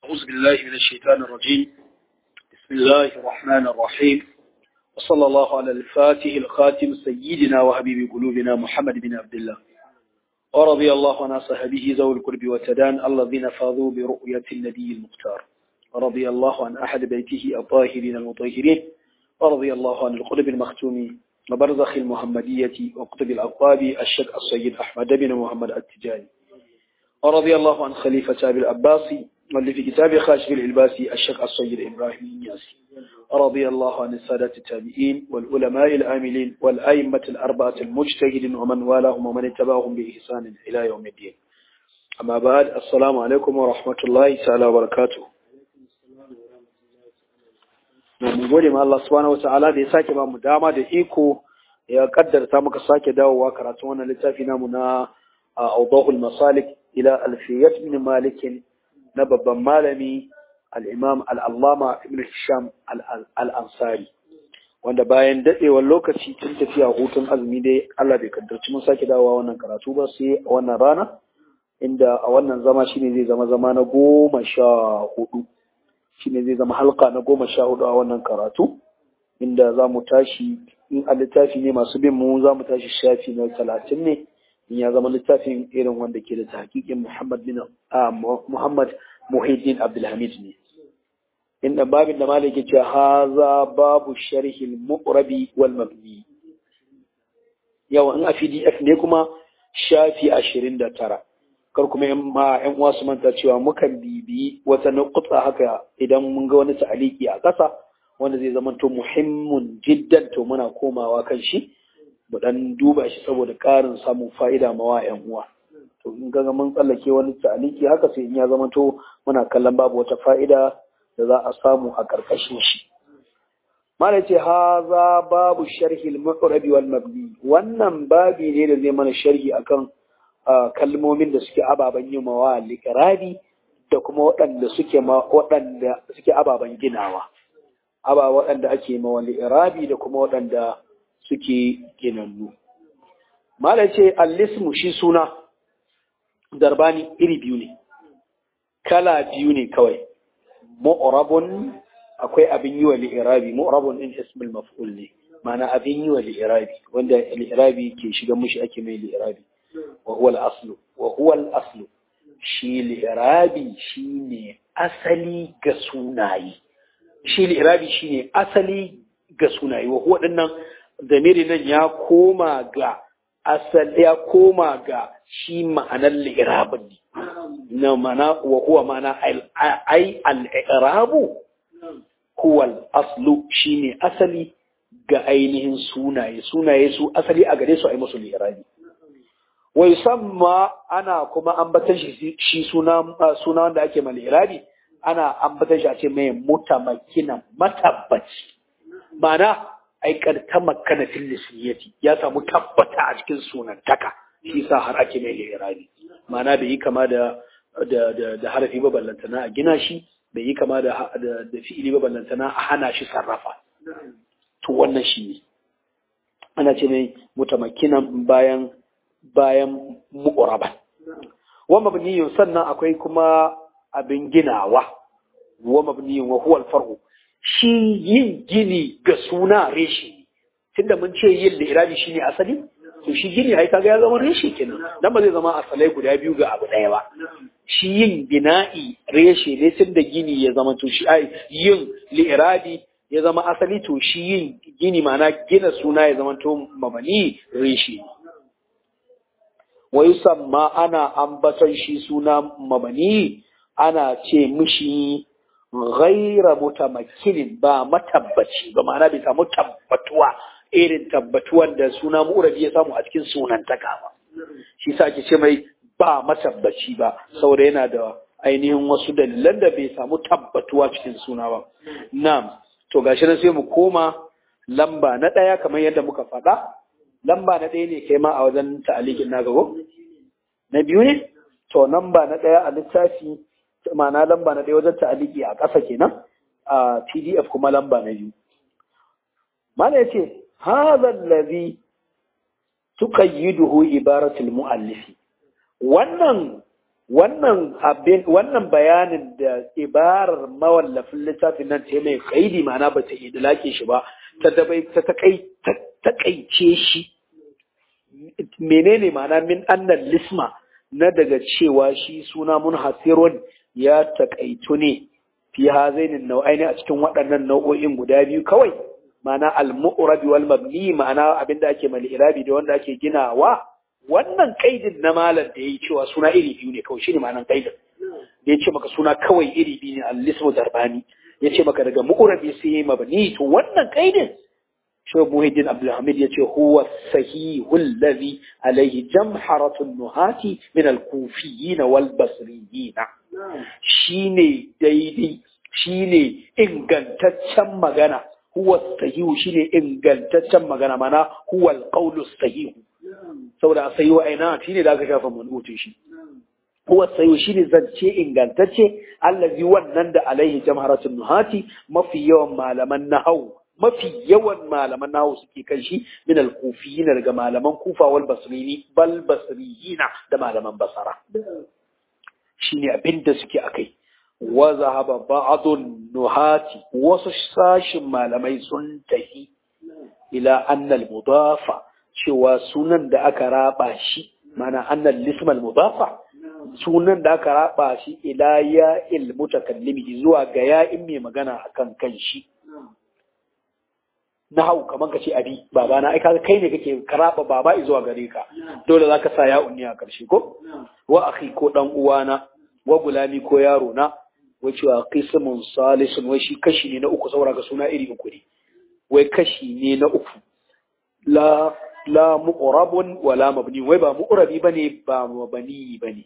أعوذ بالله من الشيطان الرجيم بسم الله الرحمن الرحيم وصلى الله على الفاتح الخاتم سيدنا وحبيب قلوبنا محمد بن عبد الله ورضي الله عن صحبه ذوي القرب والتدان الذين فاضوا برؤية النبي المختار ورضي الله عن أحد بيته الطاهرين المطهرين ورضي الله عن القلب المختوم وبرزخ المحمدية وقطب الأقطاب الشيخ السيد أحمد بن محمد التجاني ورضي الله عن خليفة أبي العباسي واللي في كتاب خاشف العلباسي الشيخ السيد إبراهيم النياسي رضي الله عن السادة التابعين والعلماء العاملين والأئمة الأربعة المجتهدين ومن والاهم ومن اتبعهم بإحسان إلى يوم الدين أما بعد السلام عليكم ورحمة الله تعالى وبركاته mun gode ma Allah subhanahu wataala da ya sake ba mu dama da iko ya kaddarta muka sake dawowa karatun wannan littafi namu na Awdahul Masalik ila Alfiyat ibn Malik na babban malami al-Imam al-Allama Ibn Hisham al-Ansari wanda bayan dadewar lokaci tun tafiya hutun azumi dai Allah bai kaddarci mun sake dawowa wannan karatu ba sai a wannan rana inda a wannan zama shine zai zama zama na goma sha hudu shine zai zama halka na goma sha hudu a wannan karatu inda za mu tashi in a littafi ne masu bin mu za mu tashi shafi na talatin ne in ya zama littafin irin wanda ke da tahqiqin Muhammad bin Muhammad Muhyiddin Abdulhamid ne inda babin da malik ya ce haza babu sharhi al-muqrabi wal mabni yawa in a PDF ne kuma shafi ashirin da tara kar kuma yan ma yan uwa su manta cewa mukan bibiyi wata nuqta haka idan mun ga wani ta'aliki a ƙasa wanda zai zama to muhimmun jiddan to muna komawa kan shi mu dan duba shi saboda ƙarin samun fa'ida mawa yan uwa to in ga mun tsallake wani ta'aliki haka sai in ya zama to muna kallon babu wata fa'ida da za a samu a ƙarƙashin shi Mala ce haza babu sharhi al-muqrabi wal mabni wannan babi ne da zai mana sharhi akan kalmomin da suke ababen yi mawa likirabi da kuma waɗanda suke waɗanda suke ababen ginawa aba waɗanda ake mawa likirabi da kuma waɗanda suke ginannu mala ce al-ismu shi suna darbani iri biyu ne kala biyu ne kawai mu'rabun akwai abin yi wa li'irabi mu'rabun in ismul maf'ul ne ma'ana abin yi wa li'irabi wanda li'irabi ke shiga mushi ake mai li'irabi وهو الأصل وهو الأصل shi li'irabi shine asali ga sunaye shi li'irabi shine asali ga sunaye wa huwa dinnan zamiri nan ya koma ga asali ya koma ga shi ma'anar li'irabin ne na mana wa huwa mana ai al-i'rabu huwa al-aslu shine asali ga ainihin sunaye sunaye su asali a gare su ai musu li'irabi wai samma ana kuma ambatan shi shi suna suna wanda ake mal irabi ana ambatan shi a ce mai mutamakkinan matabbaci ma'ana ai kad tamakkana fil lisiyati ya samu tabbata a cikin sunan taka shi sa har ake mai irabi ma'ana bai yi kama da da da, da harafi ba ballantana a gina shi bai yi kama da da, da fi'ili ba ballantana a hana shi sarrafa to wannan shi ne ana ce mai mutamakkinan bayan bayan mu'uraban. Wa mabniyun sannan akwai kuma abin ginawa, wa mabniyun wa huwal far'u. Shi yin gini ga suna reshe, tunda mun ce yin li'irabi shi ne asali, to shi gini ai kaga ya zama reshe kenan, dan ba zai zama asalai guda biyu ga abu ɗaya ba. Shi yin bina'i reshe ne tunda gini ya zama to shi ai yin li'irabi ya zama asali to shi yin gini ma'ana gina suna ya zama to mabani reshe ne. wa yusamma ana ambaton shi suna mabani ana ce mishi ghaira mutamakkinin ba matabbaci ba ma'ana bai samu tabbatuwa irin tabbatuwan da suna mu'rabi ya samu a cikin sunan taka ba shi sa ake ce mai ba matabbaci ba saboda yana da ainihin wasu dalilan da bai samu tabbatuwa cikin suna ba na'am to gashi nan sai mu koma lamba na ɗaya kamar yadda muka faɗa lamba na ɗaya ne kai ma a wajen ta'alikin na gabo? Na biyu ne? To, lamba na ɗaya a littafi, ma'ana lamba na ɗaya wajen ta'aliki a ƙasa kenan, a PDF kuma lamba na biyu. Mana ya ce, hazan lazi tuqayyiduhu ibaratul mu'allifi. Wannan wannan abin wannan bayanin da ibarar mawallafin littafin nan ta mai kaidi ma'ana ba ta idlake shi ba ta dabai ta takaice shi menene ma'ana min annan lisma na daga cewa shi suna munhasirun ya takaitu ne fi hazainin nau'aini a cikin waɗannan nau'o'in guda biyu kawai ma'ana al-mu'rabi wal mabni ma'ana abinda ake mali irabi da wanda ake ginawa wannan kaidin na malam da yayi cewa suna iri biyu ne kawai shine ma'anan kaidin da ya ce maka suna kawai iri biyu ne al-lismu darbani ya ce maka daga mu'rabi sai mabni to wannan kaidin شو محيدين عبد الحميد يتي هو الصحيح الذي عليه جمحرة النهاة من الكوفيين والبصريين شيني ديدي شيني إنغانتاچن مغانا هو الصحيح شيني إنغانتاچن مغانا مانا هو القول الصحيح saboda a sayi aina shi ne da aka shafa manutin shi huwa sayo shi ne zance ingantacce allazi wannan da alaihi jamharatun nuhati mafi yawan malaman nahau mafi yawan malaman nahu suke kan shi min al-kufiyina daga malaman kufa wal basrini bal basriyina da malaman basara shine abin da suke akai wa zahaba ba'dun nuhati wasu sashin malamai sun tafi ila anna al-mudafa cewa sunan da aka raba shi mana anna al-ism al-mudafa sunan da aka raba shi ila ya il mutakallimi zuwa ga ya in mai magana akan kan shi na hau kamar ka ce abi baba na ai kaga kai ne kake karaba baba zuwa gare ka dole zaka sa ya unni a karshe ko wa akhi ko dan uwana wa gulami ko yaro na wai cewa qismun salisun wai shi kashi ne na uku saboda ga suna iri uku ne wai kashi ne na uku la la mu'rabun wala mabni wai ba mu'rabi bane ba mabani bane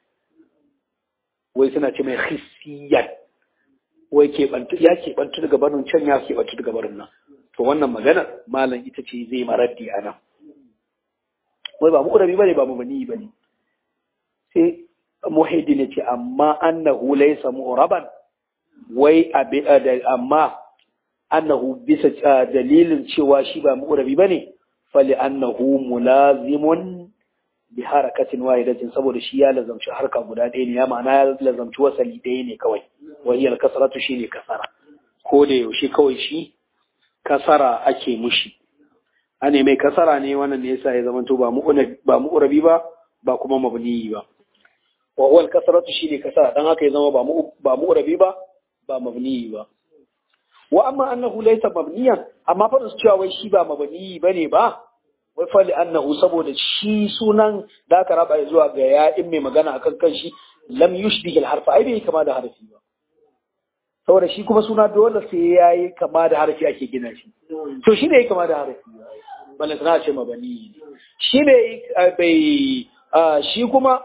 wai suna ce mai khissiyan wai ke bantu ya ke bantu daga barin can ya ke bantu daga barin nan to wannan magana malam ita ce zai maraddi a nan wai ba mu'rabi bane ba mabani bane sai muhidi ne ce amma annahu laysa mu'raban wai abi amma annahu bisa dalilin cewa shi ba mu'rabi bane fali annahu mulazimun bi harakatin wahidatin saboda shi ya lazamci harka guda ɗaya ne ya ma'ana ya lazamci wasali ɗaya ne kawai wahiyar kasaratu shi ne kasara ko da yaushe kawai shi kasara ake mushi ane mai kasara ne wannan ne yasa ya zamanto ba ba mu'rabi ba ba kuma mabni ba wa huwa al-kasratu shine kasara dan haka ya zama ba mu ba mu'rabi ba ba mabni ba wa amma annahu laysa mabniyan amma fa su cewa wai shi ba mabni bane ba wai fa annahu saboda shi sunan da aka raba zuwa ga ya in mai magana akan kan shi lam yushbih al-harfa ai bai kama da harfi ba saboda shi kuma suna dole sai yayi kama da harfi ake gina shi to shi ne kama da harfi balle sana ce mabani shi ne bai shi kuma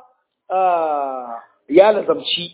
ya lazamci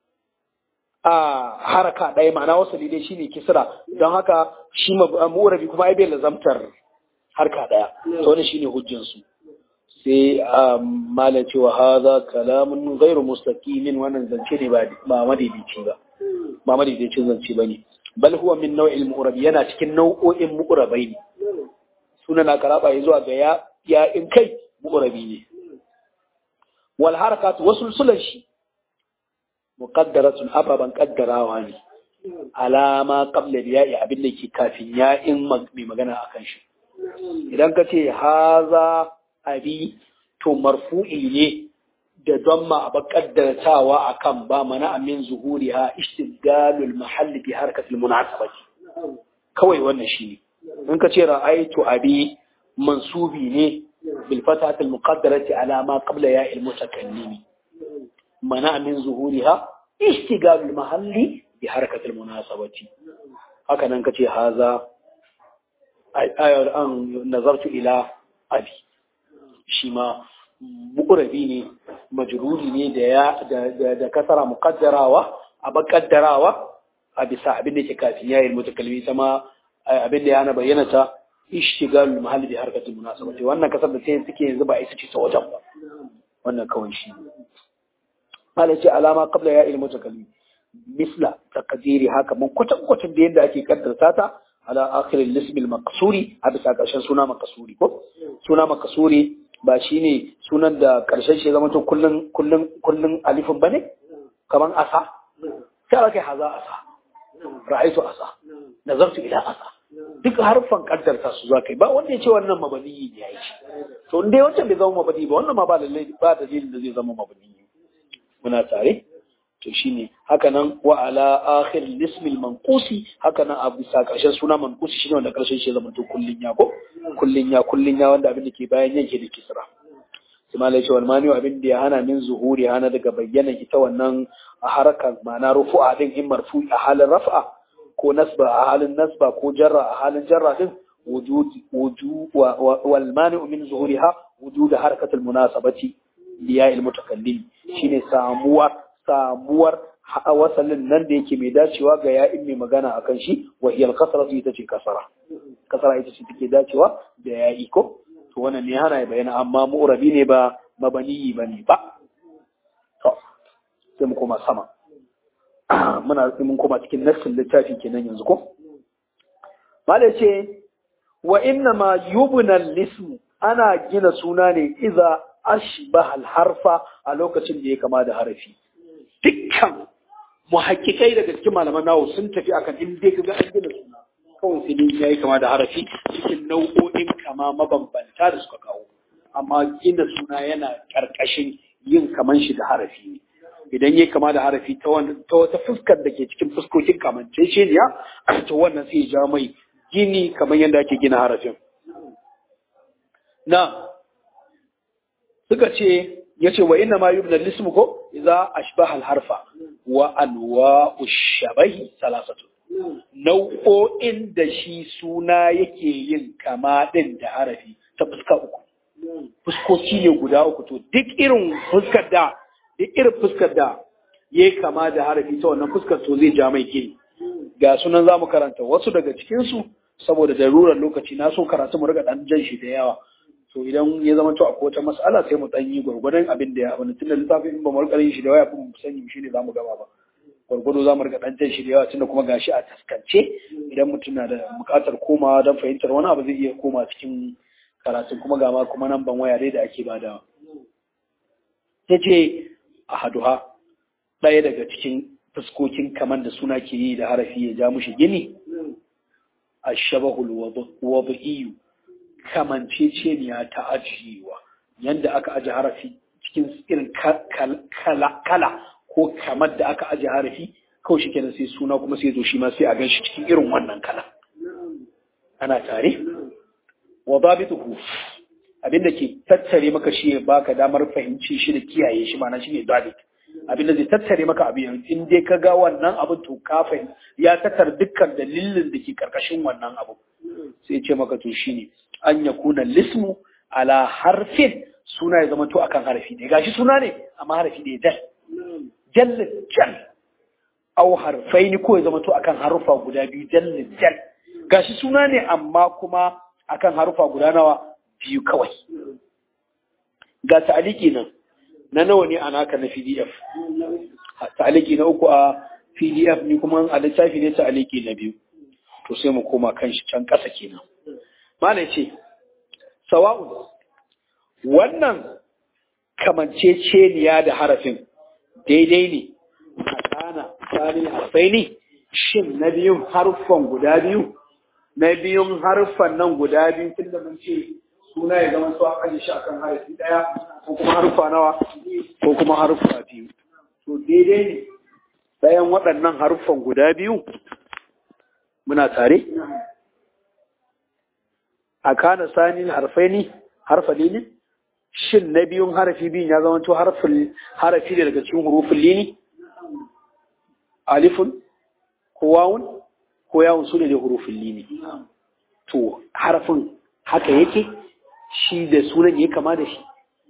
a haraka ɗaya ma'ana wasu dai shine kisra don haka shi mu'rabi kuma ai bai lazamtar harka ɗaya to wannan shine hujjan su sai malam cewa hadha kalamun ghairu mustaqimin wannan zance ne ba ba madaidaici ba ba madaidaicin zance bane bal huwa min nau'il mu'rabi yana cikin nau'o'in mu'rabai ne sunan na karaba zuwa ga ya ya in kai mu'rabi ne wal harakat wasulsulan shi muqaddaratun ababan qaddarawa ne alama qabla ya'i abin da ke kafin ya'in mai magana akan shi idan ka ce haza abi to marfu'i ne da damma a bakaddartawa akan ba mana amin zuhuriha ishtigalul mahalli bi harkatil munasabati kawai wannan shine in ka ce ra'aytu abi mansubi ne bil fatati al muqaddarati ala ma qabla ya al mutakallimi mana min zuhuriha ishtigalul mahalli bi harkatil munasabati haka nan kace haza ayar an nazartu ila abi shi ma mu'rabi ne majruri ne da ya da kasara muqaddarawa a bakaddarawa a bisa abin da ke kafin yayin mutakallimi sama abin da yana bayyana ta ishtigalul mahalli bi harkatil munasabati wannan kasar da sai suke yanzu ba isa ce ta wajen ba wannan kawai shi hala ce alama qabla ya ilmu takallim misla taqdiri haka mun kwatan kwatan da yadda ake kaddarta ta ala akhir al-ism al-maqsuri a bisa karshen suna maqsuri ko suna maqsuri ba shine sunan da karshen shi zama to kullun kullun kullun alifin bane kaman asa sai aka haza asa ra'aitu asa nazartu ila asa duk harfan kaddarta su za kai ba wanda ya ce wannan mabani ne ya yi to in dai wancan bai zama mabani ba wannan ma ba lallai ba dalilin da zai zama mabani muna tare to shine haka nan wa ala akhir ismil manqusi haka nan a bisa karshen suna manqusi shine wanda karshen shi zama to kullun ya ko kullun ya kullun ya wanda abin da ke bayan yake da kisra sai malai ce wal mani abin da ya hana min zuhuri hana daga bayyana ita wannan a harakan ma'ana rufu'a din in marfu a halin raf'a ko nasba a halin nasba ko jarra a halin jarra din wujud wujud wal mani min zuhuriha wujud harakatul munasabati liya il mutakallim shine samuwar samuwar wasalin nan da yake mai dacewa ga ya'in mai magana akan shi wa hiyal kasratu ita ce kasara kasara ita ce take dacewa da ya'i ko to wannan ne hana ya bayyana amma mu'rabi ne ba mabani bane ba to sai mu koma sama muna mun koma cikin nassin littafi kenan yanzu ko malai ce wa inna ma yubna al-ism ana gina suna ne idza ashbaha al-harfa a lokacin da ya kama da harafi dukkan muhakkikai daga cikin malaman nawo sun tafi akan in dai kaga an gina suna kawai sai dai yayi kama da harafi cikin nau'o'in kama mabambanta da suka kawo amma gina suna yana karkashin yin kaman shi da harafi ne idan yayi kama da harafi ta wata fuskar da ke cikin fuskokin kamanceceniya to wannan sai ya ja mai gini kamar yadda ake gina harafin na suka ce ya ce wa inna ma yubna lismu ko idza ashbaha al-harfa wa anwa'u shabahi salasatu nau'o'in da shi suna yake yin kama din da harafi ta fuska uku fuskoki ne guda uku to duk irin fuskar da duk irin fuskar da ya kama da harafi ta wannan fuskar to zai ja mai gini ga sunan zamu karanta wasu daga cikin su saboda darurar lokaci na so karatu mu riga dan jan shi da yawa to idan ya zama to akwai wata mas'ala sai mu dan yi gwargwadon abin da ya abin tunda littafin in ba mu rika yin shi da waya kuma mu sani shi ne zamu gaba ba gwargwado zamu rika dan jan shi da yawa tunda kuma gashi a taskance idan mutum na da buƙatar komawa don fahimtar wani abu zai iya koma cikin karatun kuma ga ma kuma nan ban waya dai da ake badawa yace ahaduha ɗaya daga cikin fuskokin kaman da suna ke yi da harafi ya ja mushi gini ashabahul wad'iyu kamanceceniya ta ajiyewa yanda aka aje harafi cikin irin kala kala ko kamar da aka aje harafi kawai shi kenan sai suna kuma sai zo shi ma sai a gan shi cikin irin wannan kala ana tare wa babituhu abinda ke tattare maka shi ya baka damar fahimci shi da kiyaye shi ma'ana shi ne babit abinda zai tattare maka abin in dai ka ga wannan abin to ka fahim ya tattara dukkan dalilin da ke karkashin wannan abu sai ce maka to shine an ya kuna lismu ala harfin suna ya zama to akan harfi ne gashi suna ne amma harfi ne jal jal jal au harfaini ko ya zama to akan harufa guda biyu jal jal gashi suna ne amma kuma akan harufa guda nawa biyu kawai ga ta'aliki nan na nawa ne a naka na PDF ta'aliki na uku a PDF ni kuma a littafi ne ta'aliki na biyu to sai mu koma kan shi can ƙasa kenan mana ce sawa'un wannan kamanceceniya da harafin daidai ne a kana tsarin harfai ne shin na biyun harfan guda biyu na biyun harfan nan guda biyu tun da mun ce suna ya zama su an aje shi akan harafi ɗaya ko kuma harfa nawa ko kuma harfa biyu to daidai ne ɗayan waɗannan harfan guda biyu muna tare a kana sani harfai ne harfa ne shin na biyun harafi biyun ya zama to harafi ne daga cikin hurufin lini alifun ko wawun ko yawun su ne da hurufin lini to harafin haka yake shi da sunan ya kama da shi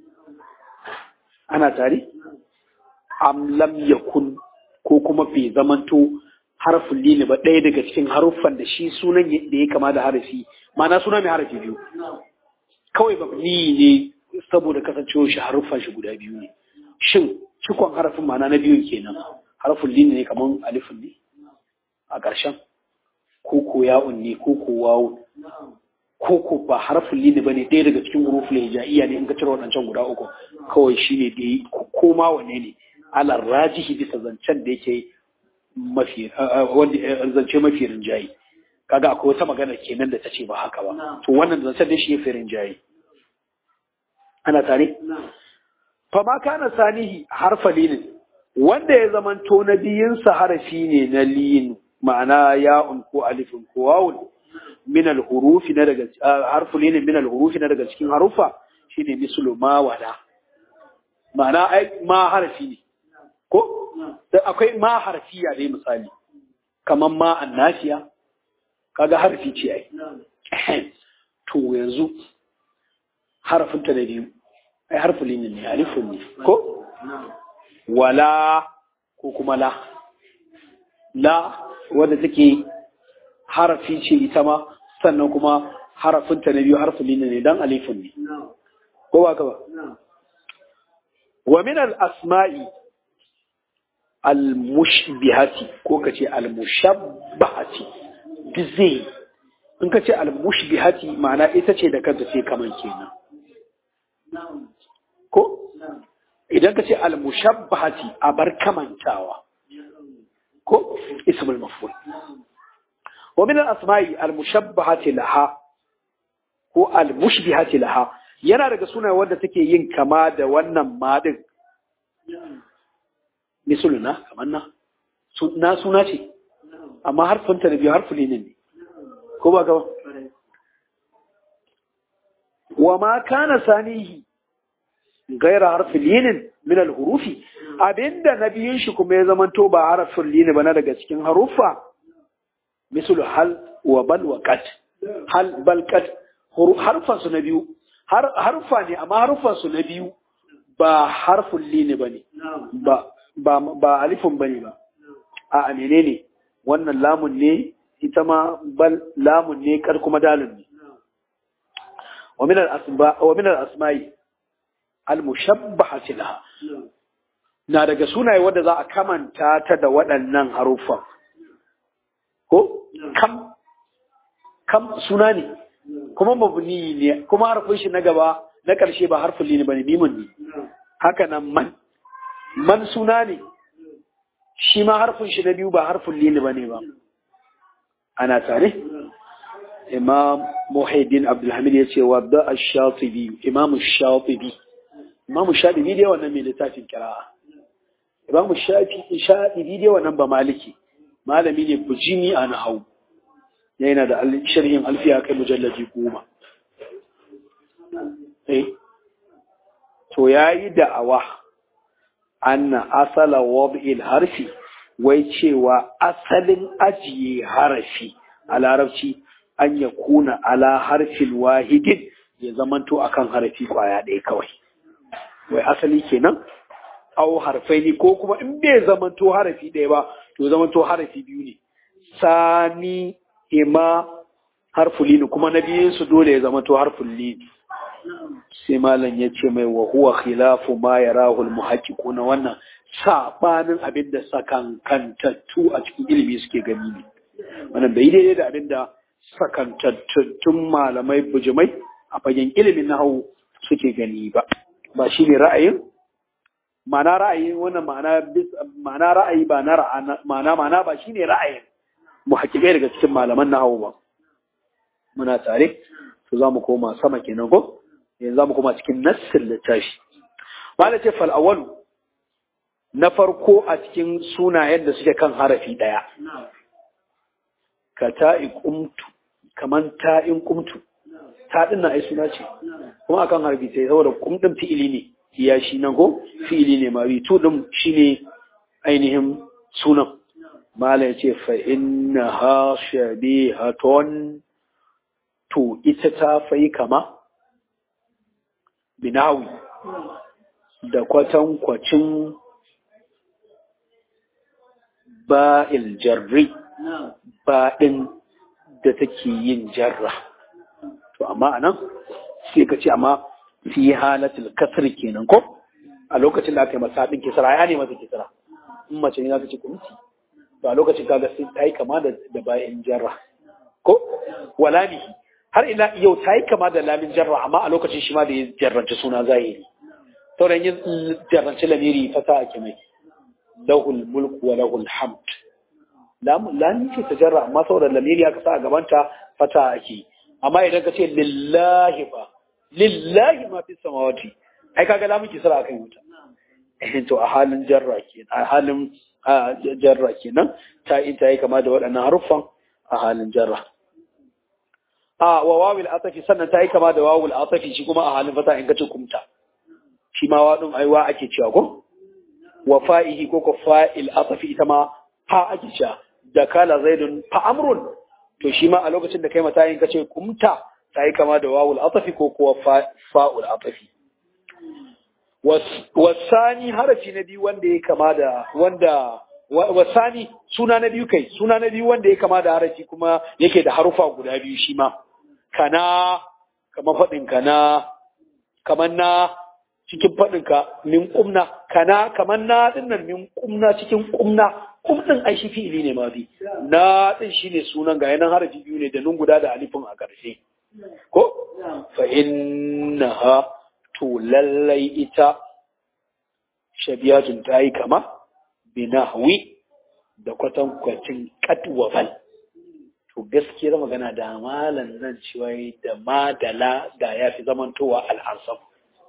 ana tare am lam yakun ko kuma bai zamanto harfin lini ba ɗaya daga cikin haruffan da shi sunan da ya kama da harafi ma'ana suna mai harafi biyu kawai babni ne saboda kasancewar shi haruffan shi guda biyu ne shin cikon harafin ma'ana na biyun kenan harfin lini ne kamar alifin ne a ƙarshen ko ko ya'un ne ko ko wawu ko ko ba harfin lini bane ɗaya daga cikin huruful hijaiya ne in ka cire waɗancan guda uku kawai shine da ko ma wanne ne ala rajihi bisa zancen da yake mafi wanda zance mafi rinjayi kaga akwai wata magana kenan da ta ce ba haka ba to wannan zancen da shi ya fi rinjayi ana tare fa ma kana sanihi harfa linin wanda ya zamanto na biyunsa harafi ne na lin ma'ana ya'un ko alifin ko wawun min al-hurufi na daga harfu linin min al-hurufi na daga cikin harufa shine mislu ma wala ma'ana ai ma harafi ne ko da akwai ma harfiya dai misali kamar ma annasiya kaga harfi ce ai to yanzu harafin ta da biyu ai harfu linin ne alifun ne ko wala ko kuma la la wadda take harafi ce ita ma sannan kuma harafin ta na biyu harfu linin ne dan alifun ne ko ba ka ba wa min al-asma'i al-mushbihati ko kace al-mushabbahati dizai in kace al-mushbihati ma'ana ita ce da kanta sai kaman kenan ko idan kace al-mushabbahati a bar kamantawa ko ismul maf'ul wa min al-asma'i al-mushabbahati laha ko al-mushbihati laha yana daga sunaye wanda take yin kama da wannan madin misuluna kamar na na suna ce amma harfinta da biyu harfi ne ne ko ba gaba wa ma kana sanihi gaira harfi linin min al-hurufi abinda na biyun shi kuma ya zamanto ba harfin lini ba na daga cikin harufa misul hal wa bal wa qat hal bal qat harfan su na biyu harfa ne amma harfan su na biyu ba harfin lini bane ba ba ba alifun bane ba a menene wannan lamun ne ita ma bal lamun ne kar kuma dalun ne wa min al-asma wa min al-asma'i al-mushabbahati laha na daga sunaye wanda za a kamanta ta da waɗannan haruffan ko kam kam suna ne kuma mabni ne kuma harfin shi na gaba na ƙarshe ba harfin lini bane mimun ne haka nan man man suna ne shi ma harfin shi na biyu ba harfin lini bane ba ana tare imam muhaidin abdulhamid ya ce wa da ash-shatibi imam ash-shatibi imam ash-shatibi dai wannan mai littafin kira'a imam ash-shatibi dai wannan ba maliki malami ne bujimi a nahau yana da sharhin alfiya kai mujallaji goma eh to yayi da'awa anna asala wad'il harfi wai cewa asalin ajiye harafi a larabci an ya kuna ala harfin wahidin ya zamanto akan harafi kwaya ɗaya kawai wai asali kenan au harfai ne ko kuma in bai zamanto harafi ɗaya ba to zamanto harafi biyu ne sani ima harfulini kuma na biyun su dole ya zamanto harfulini sai malam ya ce mai wa huwa khilafu ma yarahu almuhaqqiquna wannan sabanin abin da sakankantattu a cikin ilimi suke gani ne wannan bai daidai da abin da sakantattun malamai bujimai a fagen ilimin nahawu suke gani ba ba shine ra'ayin ma'ana ra'ayin wannan ma'ana ma'ana ra'ayi ba na ma'ana ma'ana ba shine ra'ayin muhaqqiqai daga cikin malaman nahawu ba muna tare to za mu koma sama kenan ko yanzu za mu koma cikin nassin littafi malam ce fal awwalu na farko a cikin sunayen da suke kan harafi daya ka ta'i kumtu kaman ta'in kumtu ta din na ai suna ce kuma akan harafi sai saboda kumdin fi'ili ne ya shi nan ko fi'ili ne ma tu din shine ainihin sunan malam ce fa innaha shabihatun to ita ta fai kama binawi da kwatankwacin ba'il jarri baɗin da take yin jarra to amma anan sai ka ce amma fi halatul kasr kenan ko a lokacin da aka yi masa haɗin kisra ya ne masa kisra in mace ne za ta ci kunci to a lokacin kaga sai ta yi kama da bayan jarra ko wala ne har ila yau ta yi kama da lamin jarra amma a lokacin shi ma da ya jarranci suna zahiri sauran yin jarranci lamiri fata ake mai lahul mulku wa lahul hamd lamin ce ta jarra amma saboda lamiri aka sa a gabanta fata ake amma idan ka ce lillahi fa lillahi ma fi samawati ai kaga lamin ki sara akan wuta to a halin jarra kenan a halin jarra kenan ta in ta yi kama da waɗannan haruffan a halin jarra a wa wawil atafi sannan ta yi kama da wawul atafi shi kuma a halin fata in kace kumta shi ma wadin aiwa ake cewa ko wa fa'ihi ko ko fa'il atafi ita ma fa ake cewa da kala zaidun fa amrun to shi ma a lokacin da kai mata in kace kumta ta yi kama da wawul atafi ko kuwa fa'ul atafi wasani harafi na biyu wanda ya kama da wanda wasani suna na biyu kai suna na biyu wanda ya kama da harafi kuma yake da harufa guda biyu shi ma kana kamar faɗin kana kamar na cikin faɗin ka min kumna kana kamar na dinnan min kumna cikin kumna kum din ai shi fi'ili ne ma bi na din shine sunan ga yanan harafi biyu ne da nun guda da alifin a ƙarshe ko fa innaha to lallai ita shabiyatun ta yi kama binahwi da kwatankwacin katwafal to gaskiyar magana da malan nan cewa da madala da ya fi zamantowa al'ansam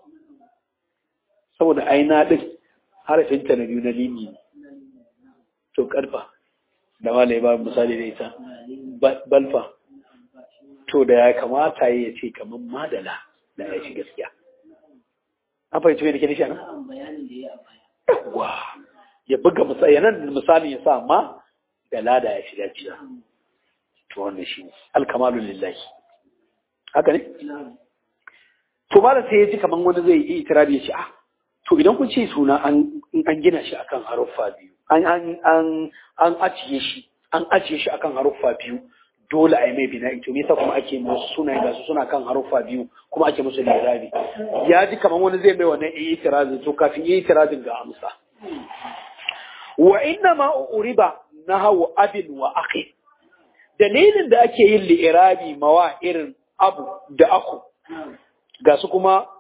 saboda aina ɗin harafinta na biyu na limi ne to karfa da mala ya ba misali da ita balfa to da ya kamata ya ce kamar madala da ya ci gaskiya an fahimci mai da ke nishi ana? Yawwa, ya buga yanan misalin ya sa ma da lada ya shiga ciya. To wannan shi ne, alkamalun lillahi. Haka ne? To ma da sai ya ji kamar wani zai yi itirabi ya ce, ah, to idan kun ce suna an gina shi akan haruffa biyu, an ajiye shi, an ajiye shi akan haruffa biyu, dole a yi mai bina ito me yasa kuma ake musu suna ga su suna kan haruffa biyu kuma ake musu lirabi ya ji kamar wani zai mai wannan yi itirazin to kafin yi itirazin ga amsa wa inna ma uriba nahawu abin wa akhi dalilin da ake yin li'irabi mawa irin abu da aku ga su kuma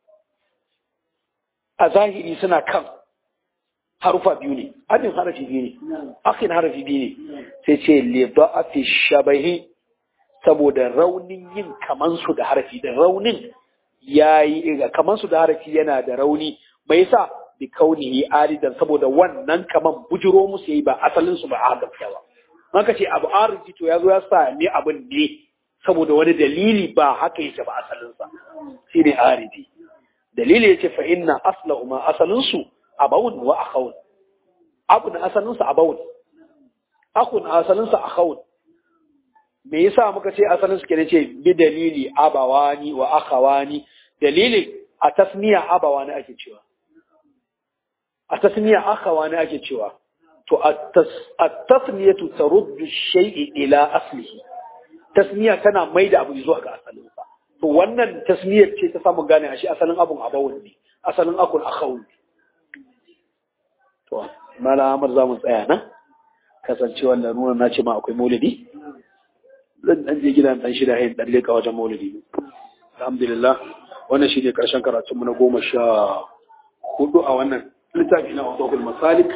a zahiri suna kan harufa biyu ne abin harafi biyu ne akin harafi biyu ne sai ce lidha'afi shabahi saboda raunin yin kamansu da harafi da raunin yayi kamansu da harafi yana da rauni mai yasa bi kaunihi aridan saboda wannan kaman bujiro musu yayi ba asalin su ba a gaskiya ba maka ce abu ariji to yazo ya sa ne abin ne saboda wani dalili ba haka yake ba asalin sa shine aridi dalili yace fa inna aslahuma asalin su abawun wa akhawun abu na asalinsa abawun aku na asalinsa akhawun me yasa muka ce asalin su kenan ce bi dalili abawani wa akhawani dalili a tasniya abawani ake cewa a tasniya akhawani ake cewa to at-tasniyatu taruddu shay'i ila aslihi tasniya tana maida abu zuwa ga asalinsa to wannan tasniyar ce ta samu gane a shi asalin abun abawun ne asalin akun akhawun ne to mala amar za mu tsaya nan kasancewar larura na ce ma akwai maulidi zan dan je gidan dan shida hayin dan leka wajen maulidi alhamdulillah wannan shine karshen karatun mu na goma sha hudu a wannan littafi na Wadokul Masalik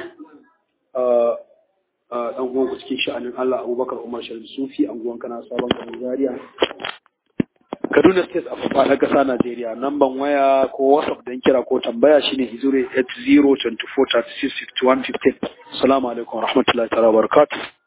dan uwan ku cikin sha'anin Allah Abubakar Umar Sharif Sufi anguwan kana sabon garin Zaria Kaduna State a fafa na ƙasa Najeriya namban waya ko WhatsApp don kira ko tambaya shine hizure 8024365115 Assalamu alaikum warahmatullahi ta'ala barakatuh